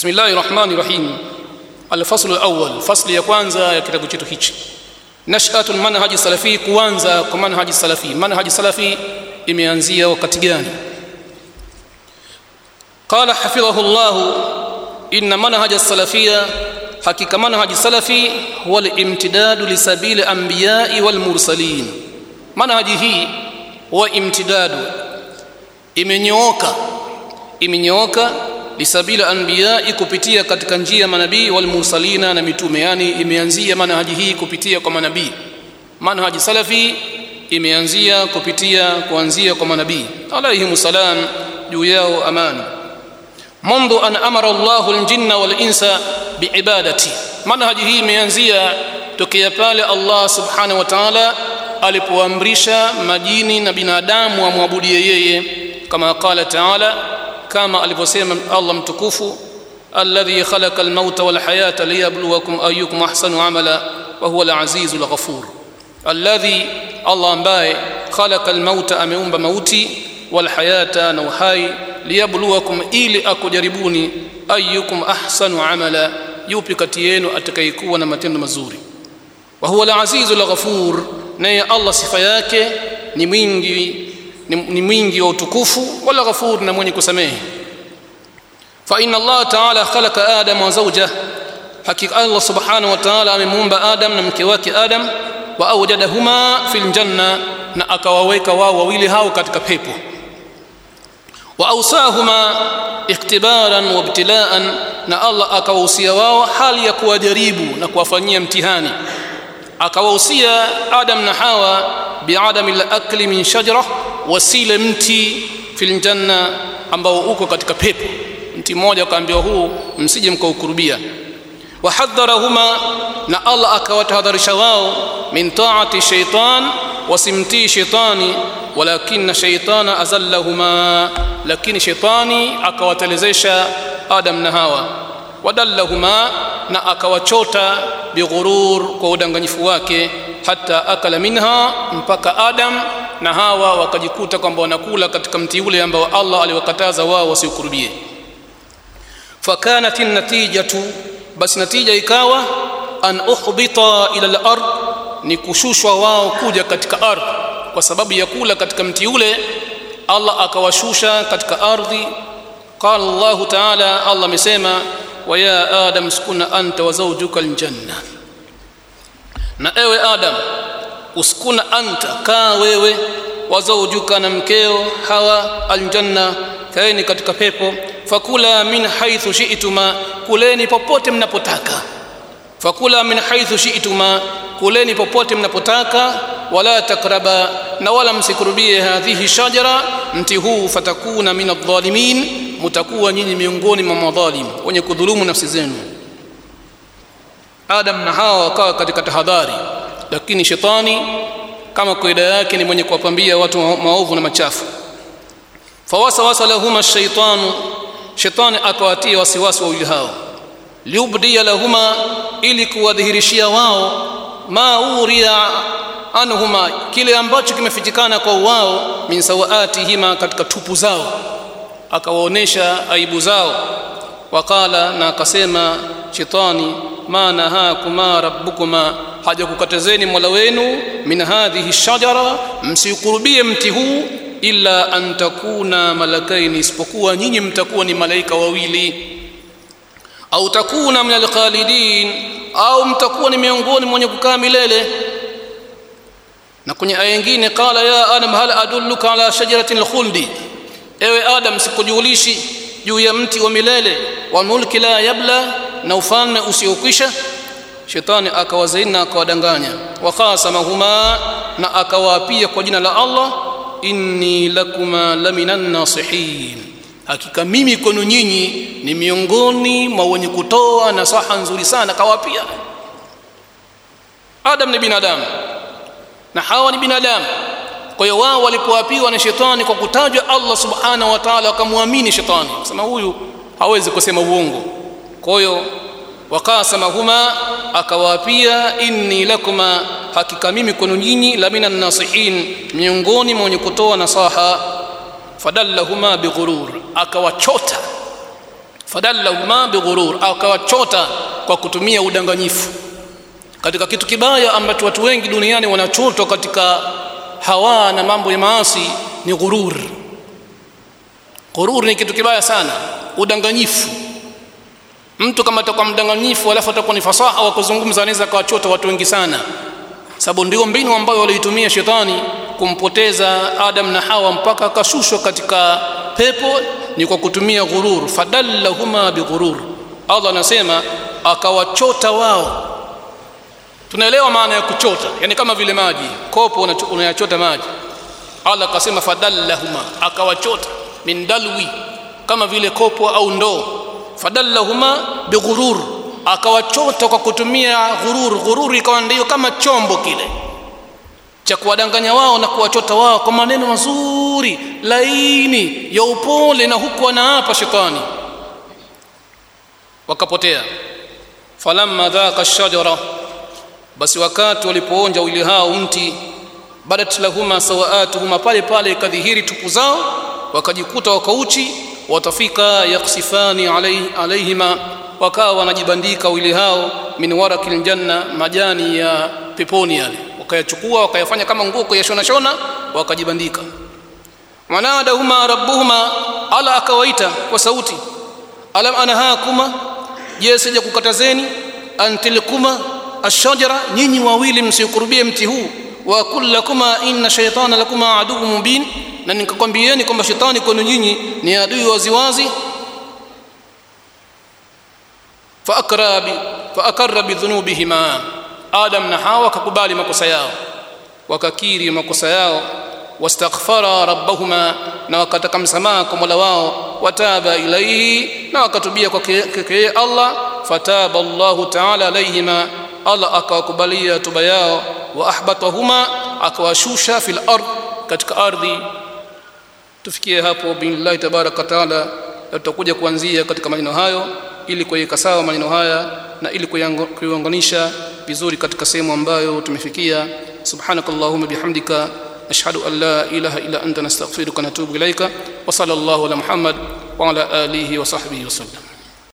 Bismillahir Rahmanir Rahim. Al-faslu al-awwal, fasli ya kwanza ya kitabu chetu hichi. Nash'atul manhaji salafi, kuanza kwa manhaji salafi. Manhaji salafi imeanzia wakati gani? Qala hafidhahu Allah, inna manhaja salafia, hakika manhaji salafi huwa al-imtidadu li sabili anbiya'i wal mursalin. Manhaji hii huwa imtidadu, imenyooka, imenyooka lisabila anbiyai kupitia katika njia manabii wal mursalina na mitume yani imeanzia manhaji hii kupitia kwa manabii manhaji salafi imeanzia kupitia kuanzia kwa manabii alayhimu salam juu yao amani منذ أن أمر الله الجن والإنس بعبادتي manhaji hii imeanzia tokea pale Allah subhanahu wa ta'ala alipoamrisha majini na binadamu wamwabudie yeye kama qala ta'ala kama alivyosema Allah mtukufu alladhi khalaqa almauta walhayata liyabluwakum ayyukum ahsanu amala wa huwa alazizu alghafur alladhi Allah ambaye khalaqa almauta ameumba mauti walhayata na uhai liyabluwakum ili akujaribuni ayyukum ahsanu amala yupi kati yenu atakayekuwa na matendo mazuri wa huwa alazizu alghafur naye Allah sifa yake ni mwingi ni mwingi wa utukufu wala ghafur na mwenye kusamehe fa inna Allah ta'ala khalaqa Adam wa zawjah hakika Allah subhanahu wa ta'ala amemuumba Adam na mke wake Adam wa awjadahuma fil janna na akawaweka wao wawili hao katika pepo wa awsahuma iktibaran wa ibtilaan na Allah akawahusia wao hali ya kuwajaribu na kuwafanyia mtihani akawahusia Adam na Hawa biadami al-akli min shajara wasile mti fil janna ambao uko katika pepo mti mmoja akaambiwa huu msije mkaukurubia wahadharahuma na Allah akawatahadharisha wao min taati shaitan wasimtii shaitani walakinna shaitana azallahuma lakini shaitani akawatelezesha Adam na Hawa wadallahuma na akawachota bighurur kwa udanganyifu wake hata akala minha mpaka Adam na Hawa wakajikuta kwamba wanakula katika mti ule ambao Allah aliwakataza wao wasiukurubie fakanat natijatu basi natija ikawa an uhbita ila al-ard ni kushushwa wao kuja katika ardhi kwa sababu ya kula katika mti ule Allah akawashusha katika ardhi qala Allah ta'ala Allah amesema wa ya adam sukuna anta wa zawjuka aljanna na ewe adam uskuna anta kaa wewe wa zawjuka na mkeo hawa aljanna kaeni katika pepo fakula min haithu shi'tuma kuleni popote mnapotaka fakula min haithu shi'tuma kuleni popote mnapotaka wala takraba na wala msikurubie hadhihi shajara mti huu fatakuna min adh-dhalimin mutakuwa nyinyi miongoni mwa madhalim wenye kudhulumu nafsi zenu Adam na Hawa wakawa katika tahadhari lakini shetani kama kaida yake ni mwenye kuwapambia watu maovu na machafu fawasawasa lahuma ash-shaytanu shetani akawatia wasiwasi wawili hao liubdia lahuma ili kuwadhihirishia wao ma uria anhuma kile ambacho kimefichikana kwa wao min sawaatihima katika tupu zao akawaonesha aibu zao wakala na akasema shetani ma nahakuma rabbukuma hajakukatazeni mola wenu min hadhihi shajara msiukurubie mti huu illa an takuna malakaini isipokuwa nyinyi mtakuwa ni malaika wawili au takuna min alkhalidin au mtakuwa ni miongoni mwenye kukaa milele na kwenye aya nyingine qala ya adam hal adulluka ala shajaratin alkhuldi ewe adam sikujulishi juu ya mti wa milele wa mulki la yabla na ufalme usiokwisha shetani akawazaina akawadanganya waqasamahuma na akawaapia kwa jina la Allah inni lakuma laminan nasihin hakika mimi kwenu nyinyi ni miongoni mwa wenye kutoa nasaha nzuri sana kawaapia Adam ni binadamu na Hawa ni binadamu kwa hiyo wao walipoapiwa na shetani kwa kutajwa Allah subhanahu wa ta'ala wakamwamini shetani sema huyu hawezi kusema uongo kwa hiyo wakasamahuma akawaapia inni lakuma hakika mimi kwenu nyinyi la minan nasihin miongoni mwa wenye kutoa nasaha fadallahuma bighurur akawachota fadallahuma bighurur akawachota kwa kutumia udanganyifu katika kitu kibaya ambacho watu wengi duniani wanachotwa katika hawa na mambo ya maasi ni ghurur ghurur ni kitu kibaya sana udanganyifu mtu kama atakuwa mdanganyifu alafu atakuwa ni fasaha wa kuzungumza anaweza akawachota watu wengi sana sababu ndio mbinu ambayo waliitumia shetani kumpoteza Adam na Hawa mpaka akashushwa katika pepo ni kwa kutumia ghurur fadallahuma bighurur Allah anasema akawachota wao tunaelewa maana ya kuchota yani kama vile maji kopo unayachota maji Allah akasema fadallahuma akawachota min dalwi kama vile kopo au ndoo fadallahuma bighurur akawachota kwa kutumia ghurur ghurur ikawa ndio kama chombo kile cha kuwadanganya wao na kuwachota wao kwa maneno mazuri laini ya upole na huku anaapa shetani wakapotea falamma dhaqa shajara basi wakati walipoonja wili hao mti badat lahuma sawaatuhuma pale pale ikadhihiri tupu zao wakajikuta wakauchi watafika yaksifani alaihima wakawa wanajibandika wili hao min warakil janna majani ya peponi yale wakayachukua wakayafanya kama nguo kuyashona shona wakajibandika wanadahuma rabbuhuma ala akawaita kwa sauti alam anahakuma je sija kukatazeni antilkuma ashajara nyinyi wawili msiukurubie mti huu wa kullakuma inna shaytana lakuma aduwwun mubin na nikakwambieni kwamba shetani kwenu nyinyi ni adui waziwazi faakra bi faakarra bidhunubihima adam na hawa wakakubali makosa yao wakakiri makosa yao wastaghfara rabbahuma na wakataka msamaha kwa mola wao wataba ilaihi na wakatubia kwake allah fataba allahu taala alaihima allah akawakubalia tuba yao wa ahbatahuma akawashusha fil ard katika ardhi tufikie hapo billahi tabaraka taala tutakuja kuanzia katika maneno hayo ili kuweka sawa maneno haya na ili kuiunganisha vizuri katika sehemu ambayo tumefikia subhanakallahumma bihamdika ashhadu an la ilaha illa anta nastaghfiruka wa natubu ilaika wa sallallahu ala muhammad wa ala alihi wa sahbihi wasallam